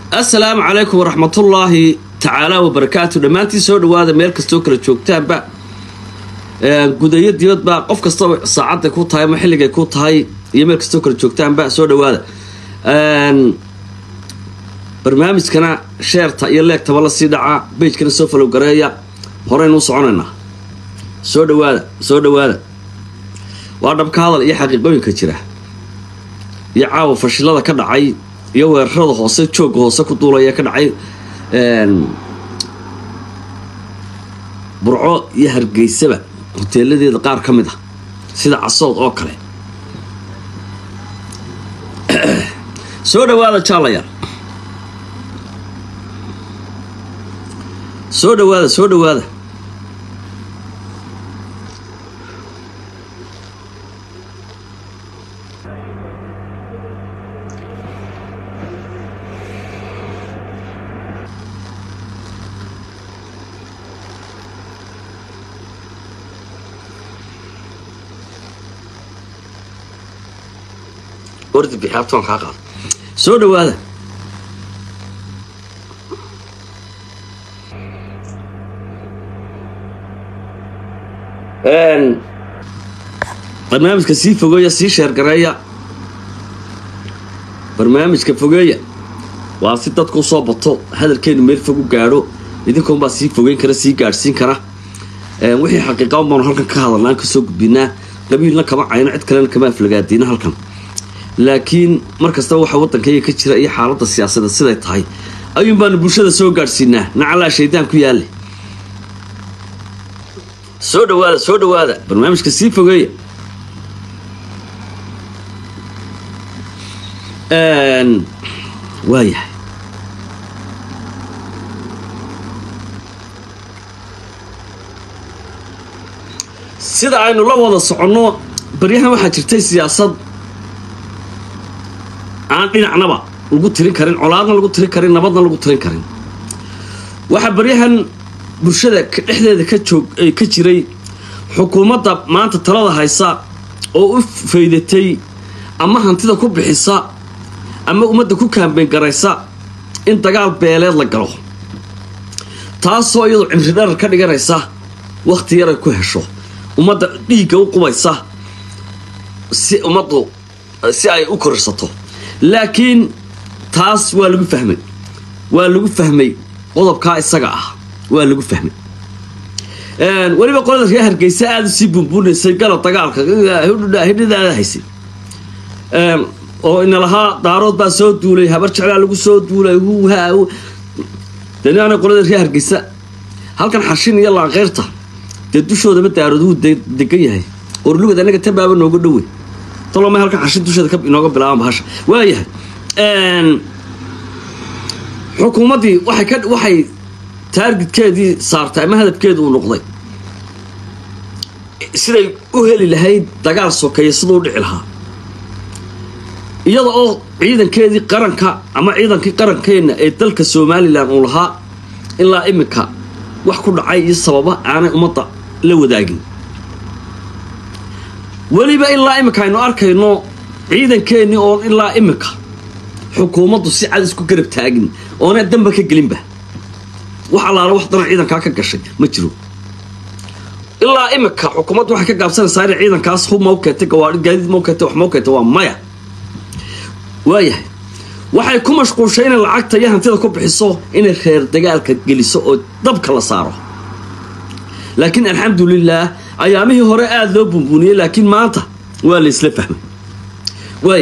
assalaamu calaykum waraxmatullaahi tacaala wabarakaatu dhammaantiin soo dhawaada meel kastoo kala joogtaanba gudayo dibadba qof kastaba saacadday ku tahay ama xilligay ku tahay iyo meel kastoo kala joogtaanba soo dhawaada barnaamijkana sheerta iyo leegtaba la sii dhaca beijkana soo falow gareeya horeynuu soconaynaa soo dhawaada soo dhawaada waa dhabka hadal iyo xaqiiqooyinka jira iyo caawa fashilada ka dhacay iyo weerarada hoose joogga hoose ku duulaya ka dhacay burco iyo hargeysaba hoteeladeeda qaar ka mid ah sida casood oo kale soo dhawaada jaalayaal soo dhawaada soo dhawaada ordi bixaabtoon kaa qaado soo dhawaada barnaamijka sii fogeeya sii sheergareeya barnaamijka fogeeya waa si dadku usoo bato hadalkeenu meel fog u gaadho idinkoonbaa sii fogeyn kara sii gaadhsiin kara wixii xaqiiqa un baanu halkan ka hadalnaan kasoo gudbinaa qabiilna kama cayno cid kalena kama aflagaadiina halkan laakiin mar kastaba waxa waddankayga ka jira iyo xaaladda siyaasadeed siday tahay ayuun baanu bulshada soo gaadhsiinaa nacalaa shaydaan ku yaalle soo dhawaada soo dhawaada barnaamijka sii fogeeya waayahay sida aynu la wada soconno baryahan waxaa jirtay siyaasad aan dhinacnaba lagu tirin karin colaadna lagu tirin karin nabadna lagu tirin karin waxaa baryahan bulshada dhexdeeda ka joog ka jiray xukuumadda maanta talada haysa oo u faydatay ama hantida ku bixisa ama ummadda ku kaambeyn garaysa in dagaal beeleed la galo taasoo iyadu cimri dharar ka dhiganaysa wakhti yar ay ku hesho ummadda dhiigga u qubaysa si ummaddu si ay u korirsato laakiin taas waa lagu fahmay waa lagu fahmay qodobkaa isaga ah waa lagu fahmay weliba qolada reer hargeysa aada u sii buunbuunaysay galab dagaalka hidhidaada haysay oo ina lahaa daarood baa soo duulay habar jeclaa lagu soo duulay dani qolada reer hargeysa halkan xashin iyo laanqeyrta dee dushoodama daarood wuu degan yahay orlugad anaga tabaaba nooga dhowey taloma halkan xashin dusheeda inooga bilaaban bahasha waayahay xukuumaddii waxay ka waxay taargidkeedii saartay ama hadafkeedu uu noqday siday u heli lahayd dagaal sokeeya siduu u dhici lahaa iyada oo ciidankeedii qaranka ama ciidankii qarankeenna ee dalka somalilan uu lahaa ilaa iminka wax ku dhacay iyo sababa aanay ummadda la wadaagin weliba ilaa iminka aynu arkayno ciidankeennii oon ilaa iminka xukuumaddu si cad isku garab taagin oona damba ka gelinba wax allaala wax dana ciidankaa ka gashay ma jiro ilaa iminka xukuumaddu waxay ka gaabsanaysaa inay ciidankaas hub mau keentay gawaai gaadiid mau keentay wax mau keentay waa maya waayahay waxay ku mashquulshay inay lacagta iyo hantida ku bixiso inay reer dagaalka geliso oo dabka la saaro laakiin alxamdulilaah ayaamihii hore aada loo bunbuuniyey laakiin maanta waa la isla fahmay waay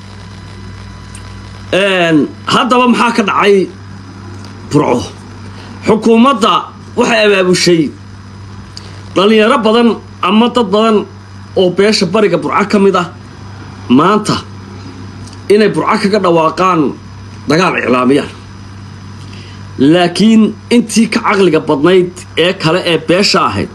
haddaba maxaa ka dhacay burco xukuumadda waxay abaabushay dhallinyaro badan ama dad badan oo beesha bariga burco ka mid ah maanta inay burco kaga dhawaaqaan dagaal iclaamiyaan laakiin intii ka caqliga badnayd ee kale ee beesha ahayd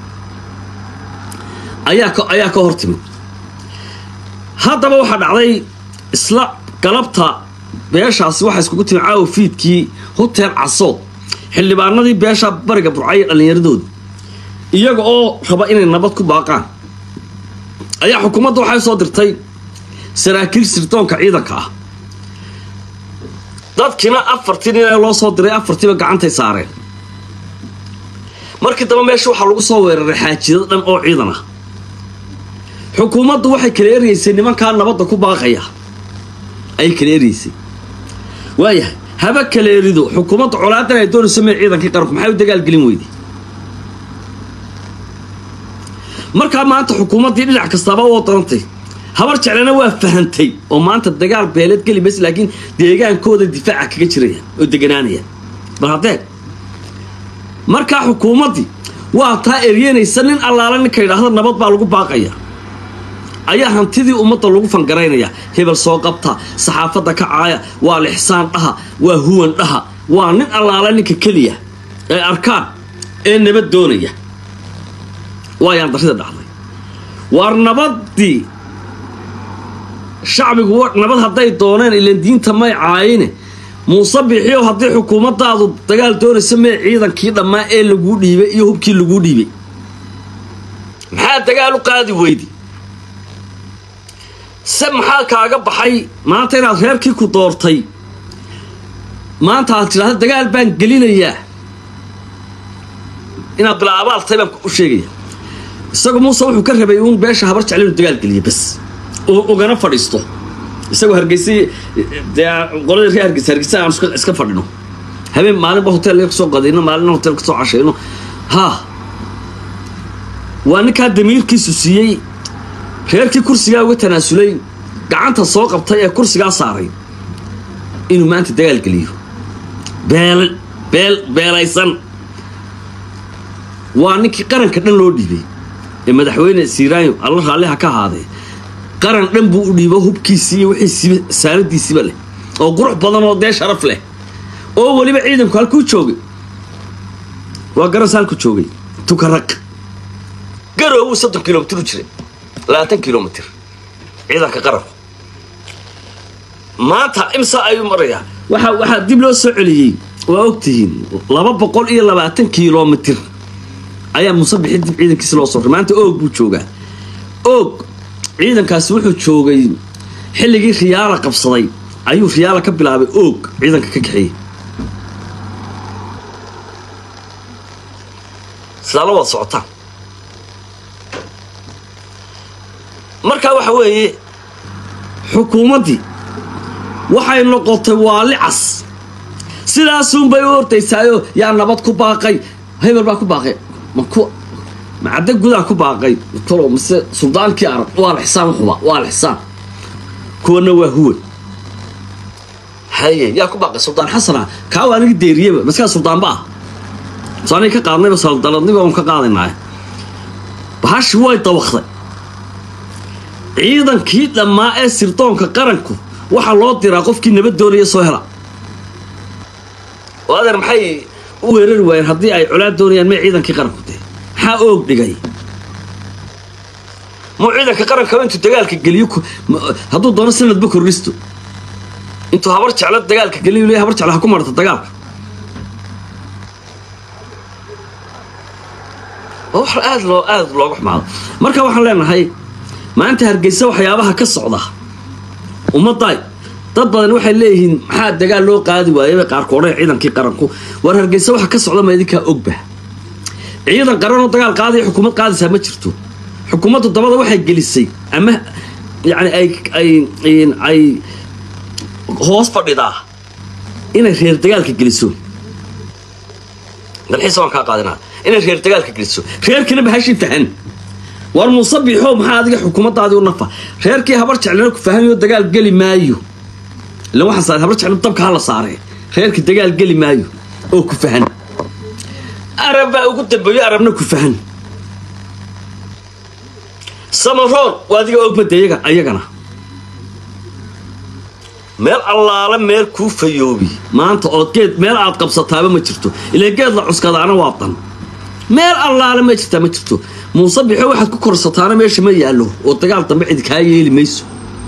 ayaa ayaa ka hor timid haddaba waxaa dhacday isla galabta beeshaasi waxaa iskugu timid caawa fiidkii hotel casood xildhibaanadii beesha bariga burcaya dhallinyaradooda iyaga oo raba inay nabad ku baaqaan ayaa xukuumadda waxay soo dirtay saraakiil sirdoonka ciidanka ah dadkiina afartii nin ee loo soo diray afartiiba gacantay saareen markii dambe meesha waxaa lagu soo weeraray xaajiyado dhan oo ciidan ah xukuumaddu waxay kala eryeysay nimankaa nabadda ku baaqaya ayay kala eryeysay waayahay haba kala erido xukuumadda colaadan ay doonayso mee ciidankii qaranku maxay u dagaalgelin weyday markaa maanta xukuumaddii dhinac kastaaba u darantay habar jeclana waa fahantay oo maanta dagaal beeleed geli mayse laakiin deegaankooda difaaca kaga jirayaan oo deganaanayaan bal haddee markaa xukuumaddii waa taa eryanaysa nin allaala ninka yidhaahda nabad baa lagu baaqaya ayaa hantidii ummadda lagu fangaraynaya hebel soo qabta saxaafadda ka caaya waa lixsaan dhaha waa huwan dhaha waa nin allaala ninka keliya ee arkaan ee nabad doonaya waayaan darrida dhacday waar nabaddii shacbigu nabad hadday dooneen ilan diinta may caayine muuse bixiyow haddii xukuumaddaadu dagaal doonaysa mee ciidankii dhammaa ee laguu dhiibay iyo hubkii laguu dhiibay maxaa dagaal u qaadi weydi se maxaa kaaga baxay maanta inaad reerkii ku doortay maanta aad tidhahda dagaal baan gelinayaa inaad bilaa abaaltay baan u sheegaya isagu muuse wuxuu ka rabay uun beesha habar jecla inuu dagaal geliya bas ugana fadhiisto isagoo hargeysa dee qoladii ree hargeysa hargeysa aan iska fadhino habeen maalinba hotel kasoo qadayno maalina hotel kasoo cashayno haa waa ninkaa damiirkiisu siiyey reerkii kursigaa uga tanaasulay gacanta soo qabtay ee kursigaa saaray inuu maanta dagaal geliyo beel beel beelaysan waa ninkii qaranka dhan loo dhiibay ee madaxweyne siiraanyo alla raalliha ka ahaadee qaran dhan buu u dhiibo hubkiisii iyo wixiisiiba saaradiisiiba leh oo qurux badan oo dee sharaf leh oo weliba ciidanku halkuu joogay waa garas halku joogay tukaraq garowuu soddon kilomitir u jiray labaatan kilomitir ciidanka qaranku maanta imsa ayuu marayaa waxa waxaa dib loo soo celiyey waa ogtihiin laba boqol iyo labaatan kilomitir ayaa musabixi dib ciidankiisa loo soo ray maanta oog buu joogaa oog ciidankaasi wuxuu joogay xilligii riyaala qabsaday ayuu riyaala ka bilaabay oog ciidanka ka kaxeeyey sidaa la wada socotaan markaa waxa weeye xukuumaddii waxay noqotay waali cas sidaasunbay u ordaysaayo yaa nabad ku baaqay hebel baa ku baaqay ma ku macadda gudaa ku baaqay talo mise suldaankii arab waa lixsaan xuba waa lixsaan kuwana waa huwan haye yaa ku baaqay suldaan xasana kaa waa aniga deeriyaba maskaa suldaanba ah so aniga ka qaadnayba saldaladniba un ka qaadaynaayo bahashi way dabaqday ciidankii dhammaa ee sirdoonka qaranku waxaa loo diraa qofkii nabad doonaya soo hela oo adeer maxay u weerari waayeen haddii ay colaad doonayaan may ciidankii qaranku dee maxaa oog dhigay muu ciidanka qarankaba intuu dagaalka geliyo hadduu doono sanadba kordhisto intuu habar jeclo dagaalka geliyo le habar jeclo ha ku marto dagaalka waa wax aad loo aad looga xumaado marka waxaan leenahay maanta hargeysa waxyaabaha ka socda ummadday dad badan waxay leeyihiin maxaa dagaal loo qaadi waayaba qaarkoodhan ciidankii qaranku war hargeysa waxa ka socda ma idinkaa ogba ciidan qaranoo dagaal qaadaya xukuumad qaadaysaa ma jirto xukuumaddu dabada waxay gelisay ama yani ay ay ay hoos fadhidaa inay reer dagaalka geliso dalxiisa waan kaa qaadinaa inay reer dagaalka geliso reerkina bahashii fahan war muusabixow maxaa adiga xukuumaddaadii u nafa reerkii habar jeclina ku fahanyo dagaal geli maayo ila waxaa habar jeclo dabka hala saaree reerkii dagaal geli maayo oo ku fahan arab baa ugu dambeeyo arabna ku fahan samaroon waa adiga ogmada iyaga ayagana meel allaala meel kuu fayoobi maanta ood geed meel aad qabsataaba ma jirto ilaa geed la cuskadaana waa dan meel allaale ma jirtaa ma jirto muuse bixo waxaad ku korsataana meesha ma yaallo oo dagaal dambe cid kaa yeeli mayso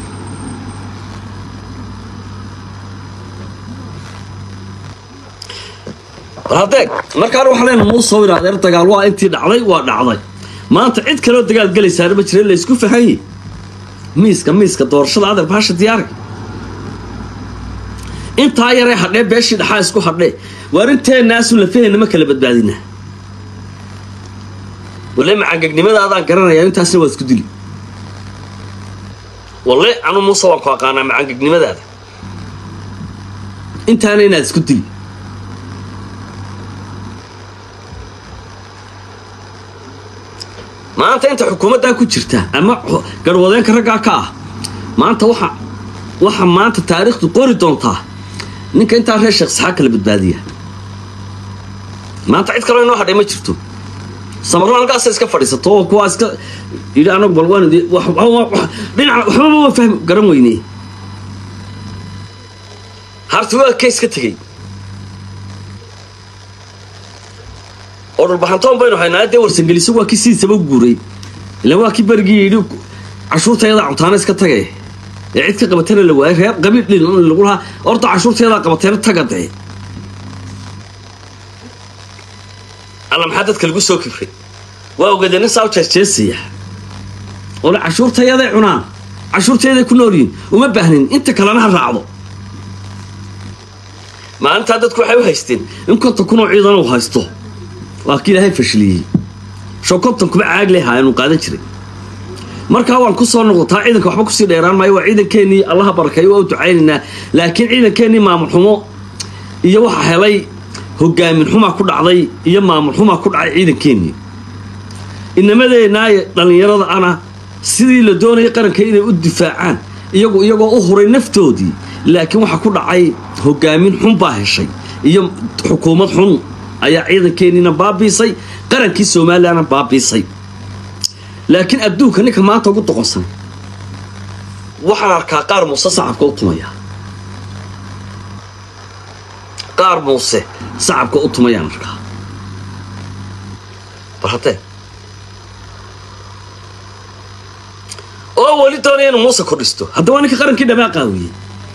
hadeeg markaana waxaa leena muusoo in adeer dagaal waa intii dhacday waa dhacday maanta cid kaleo dagaal gelaysaana ma jira laysku fahanyi miiska miiska doorashada adeer baasha diyaari intaa yaree hadhee beeshii dhaxaa isku hadhee waar inteennaasu lafaheenna ma kala badbaadina walle macangegnimadaadaan garanayaa intaasna waa isku dili walle anu muuse waan ku aqaanaa macangegnimadaada intaana inaad isku dili maanta inta xukuumaddaa ku jirta ama garwadeenka raggaa ka ah maanta waxa waxa maanta taariikhdu qori doontaa ninka intaa reer sheekh saxaa kala badbaadiya maanta cid kaloo inoo hadhay ma jirto samarro halkaasa iska fadhiisato oo kuwaa iska yidhi anagu bal waan dhinaca waxbaba waa fahmi garan weyne harti waa keys ka tegey oo dhulbaxantoon baynu haynaa dee warsangeliso waa kii sidiisaba u guuray ilaan waa kii berigii yidhi cashuurtayadaa cuntaana iska tage ee cid ka qabatana la waayay reer qabiil dhin lagu lahaa orda cashuurtayadaa qabateena taga dee alla maxaa dadka lagu soo kibray waa ogaadee nin saa u jeesjeesaya ole cashuurtayaday cunaan cashuurtayaday ku noolyihin uma baahnin inta kalena ha raacdo maalintaa dadku waxay u haysteen in konton kunoo ciidan uu haysto waa kii ilaahay fashiliyey sho konton kuma caag lehaa inuu qaadan jiray markaa waan ku soo noqotaa ciidanka waxba kusii dheeraan maayo waa ciidankeenii allaha barakeeyo waa u ducaynaynaa laakiin ciidankeenii maamul xumo iyo waxa helay hogaamin xumaa ku dhacday iyo maamul xumaa ku dhacay ciidankeenii inamadeenaaye dhallinyarada ana sidii la doonayay qaranka inay u difaacaan iyagu iyagoo u huray naftoodii laakiin waxa ku dhacay hogaamin xun baa heshay iyo xukuumad xun ayaa ciidankeeniina baabiisay qarankii somalilanna baabiisay laakiin adduunka ninka maanta ugu doqonsan waxaan arkaa qaar muuse sacabka u tumaya qaar muuse sacabka u tumayaan arkaa bal haddee oo weli doonaya inuu muuse kordhisto hadda waa ninka qarankii dhamaa qaawiyey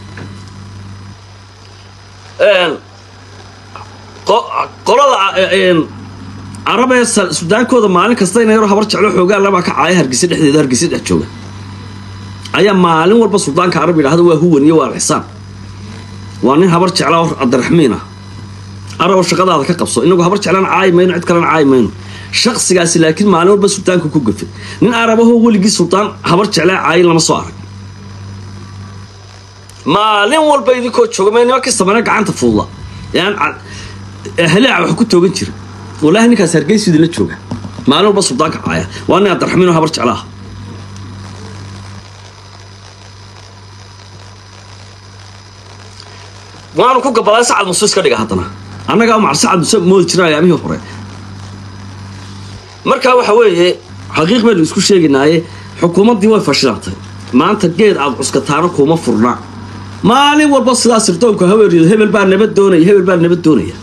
qolada carabee sudaankooda maalin kasta ina yaro habar jeclo xoogaa labaa ka caaya hargeysa dhexdeeda hargeysa dhex jooga ayaa maalin walba suldaanka carab yidhahda waa huwan iyo waa alxisaan waa nin habar jecla oo cabdiraxmiin ah arab oo shaqadaada ka qabso inagu habar jeclana caayi mayno cid kalena caayi mayno shaqsigaasi laakiin maalin walba suldaanka ku gafay nin arabahoo weligii suldaan habar jeclaa caayin lama soo arag maalin walba idinkoo jooga ma nimankii samane gacanta fuulla yaan halaaca wax ku toogan jira wallaahi ninkaas hargeysu idinla jooga maalin walba suldaanka caaya waa nin abdiraxmiin oo habar jeclaah waanu ku gabaday sacad muuse iska dhiga haddana annagaa macar sacad muuse moodi jira ayaamihii hore markaa waxa weeye xaqiiq baynu isku sheegaynaaye xukuumaddii way fashilantay maanta geed aad cuskataano kuma furna maalin walba sidaa sirdoonku haweerido hebel baa nabad doonaya hebel baa nabad doonaya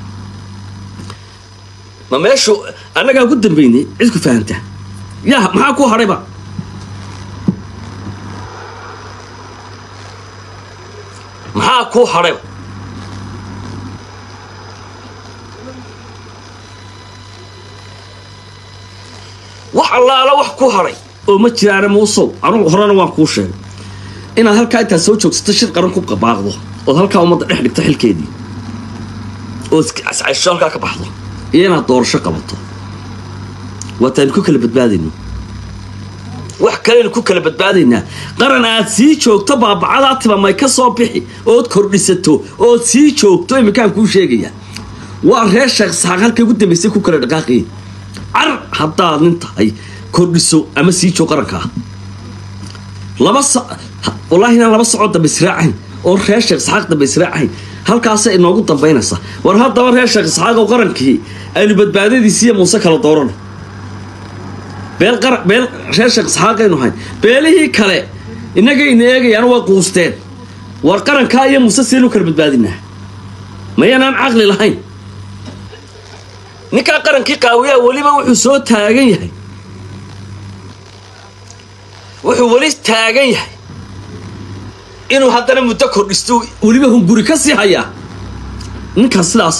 ma meeshu annagaa ugu dambaynay cid ku fahamta yaa maxaa ku hadhayba maxaa kuu hadhayba wax allaala wax ku hadhay oo ma jiraana muusow anugu horena waan kuu sheegay inaad halkaa intaad soo joogsato shir qaran ku qabaaqdo ood halkaa ummadda dhex dhigto xilkeedii ood cascaysho halkaa ka baxdo iyo inaad doorasho qabato waataaynu ku kala badbaadayno wax kaleynu ku kala badbaadaynaa qaran aad sii joogto baabacadaa tibamay ka soo bixi ood kordhisato ood sii joogto iminkaan kuu sheegaya waa reer sheekh saxaaq halkay ugu dambaysay ku kala dhaqaaqiyay car haddaad nin tahay kordhiso ama sii joog qarankaa laba wallaahi inaan laba socod dambe israacayn oo reer sheekh saxaaq dambe israacayn halkaasay inoogu dambaynaysaa war haddaba reer sheekh saxaaq oo qarankii aynu badbaadadiisiiyo muuse kala doorano beel beel reer sheekh saxaaqaynu hayn beelihii kale innagayna eegayaan way quusteen war qarankaa iyo muuse siinu kala badbaadinaa mayanaan caqli lahayn ninkaa qarankii qaawiyaa weliba wuxuu soo taagan yahay wuxuu weli taagan yahay inuu haddana muddo kordhisto weliba hunguri ka sii hayaa ninkaas sidaas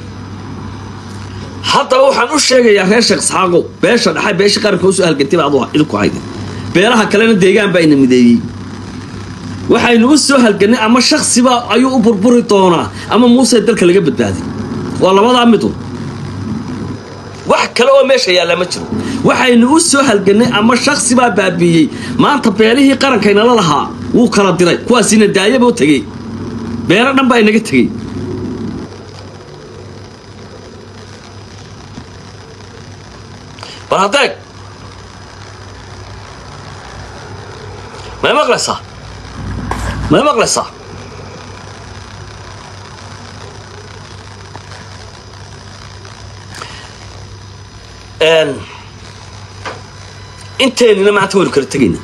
haddaba waxaan u sheegayaa reer sheekh saxaaqow beesha dhaxay beesha qaranka usoo halgantay baa adu idinku hayda beelaha kalena deegaan baa ina mideeyey waxaynu u soo halgannay ama shaksiba ayuu u burburi doonaa ama muuse dalka laga badbaadiy waa labadaa midu wax kale oo meesha yaallaa ma jiro waxaynu u soo halgannay ama shaksibaa baabiiyey maanta beelihii qarankaynala lahaa wuu kala diray kuwaasina daayaba u tegey beelo dhan baa inaga tegey bal haddeeg may maqlaysaa may maqlaysaa inteennina maanta waynu kala tegayna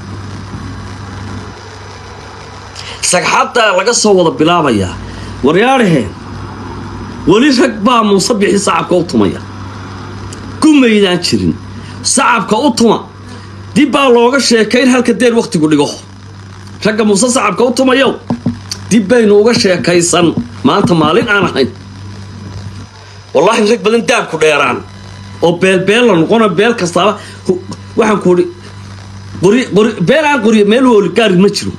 sagxaddaa laga soo wada bilaabayaa waryaadhaheen weli rag baa muuse bixi sacabka u tumaya gumaydaan jirin sacabka u tuma dib baa looga sheekayn halka deen wakhtigu dhigo ragga muuse sacabka u tumayow dib baynu uga sheekaysan maanta maalin aan ahayn wallaahi rag badan daabku dheeraan oo beelbeel la noqono beel kastaaba waxaan ku idhi qori qori beel aan qoriyo meel wooli gaari ma jiro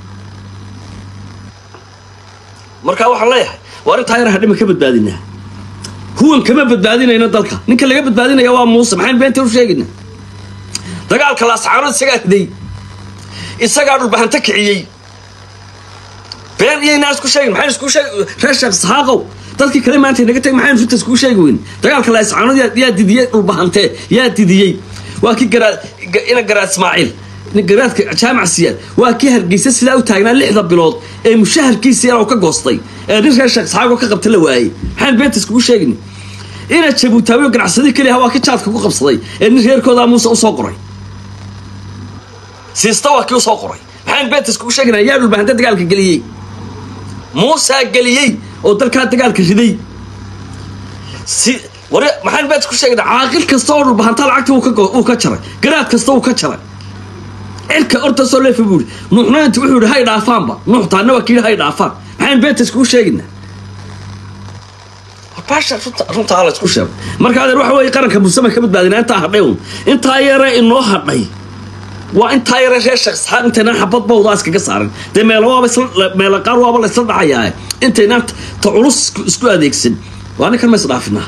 markaa waxaan leeyahay waa arrintaa yar hadhima ka badbaadinaa huwan kama badbaadinayno dalka ninka laga badbaadinaya waa muuse maxayn beenta u sheegayna dagaalka laascaanood isagaa riday isagaa dhulbahanta kiciyey been iyaynaa isku sheegin maxayn isku sheeg reer sheekh saxaaqow dadkii kale maanta naga teg maxayn runta iskugu sheegi weyn dagaalka laascaanood yaa didiyey dhulbahantee yaa didiyey waa kii garaa ina garaa ismaaciil garaadka jaamac siyaad waa kii hargeysa sidaa u taagnaa lixda bilood ee mushaharkiisa yar ka goostay ee nin reer sheekh saxaaqo ka qabta la waayey maxayn beenta iskugu sheegin ina jabuutaawiyo ganacsadii keliya waa kii jaadka ku qabsaday ee nin reerkoodaa muuse usoo qoray siista waa kii usoo qoray maxayn beenta iskugu sheegina yaa dhulbahanta dagaalka geliyey muusaa geliyey oo dalkaa dagaalka riday si war maxayn beenta isku sheegina caaqil kasta oo dhulbahanta lacagta uu ka jaray garaad kasta uu ka jaray cirka ortasoo leefa buu ihi nuuxna inta wuxuu yidhi hay dhaafaanba nuux taana waa kii hay dhaafaan maxayn beenta iskugu sheegina baasha runta runta hala isku sheego marka adeer waxa weeye qaranka muusama ka badbaadina intaa hadhay un intaa yare inoo hadhay waa intaa yare reer sheeksaxaaq intaynaan xabad bawdaa iskaga saarin dee meelo waaba isla meelo qaar waaba la isla dhacayaa intaynaan ta culus isku adeegsan waa ninkan ma isdhaafinaa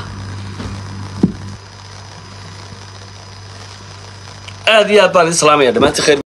aad iyo aad baan islaamaya dhammaantii khayr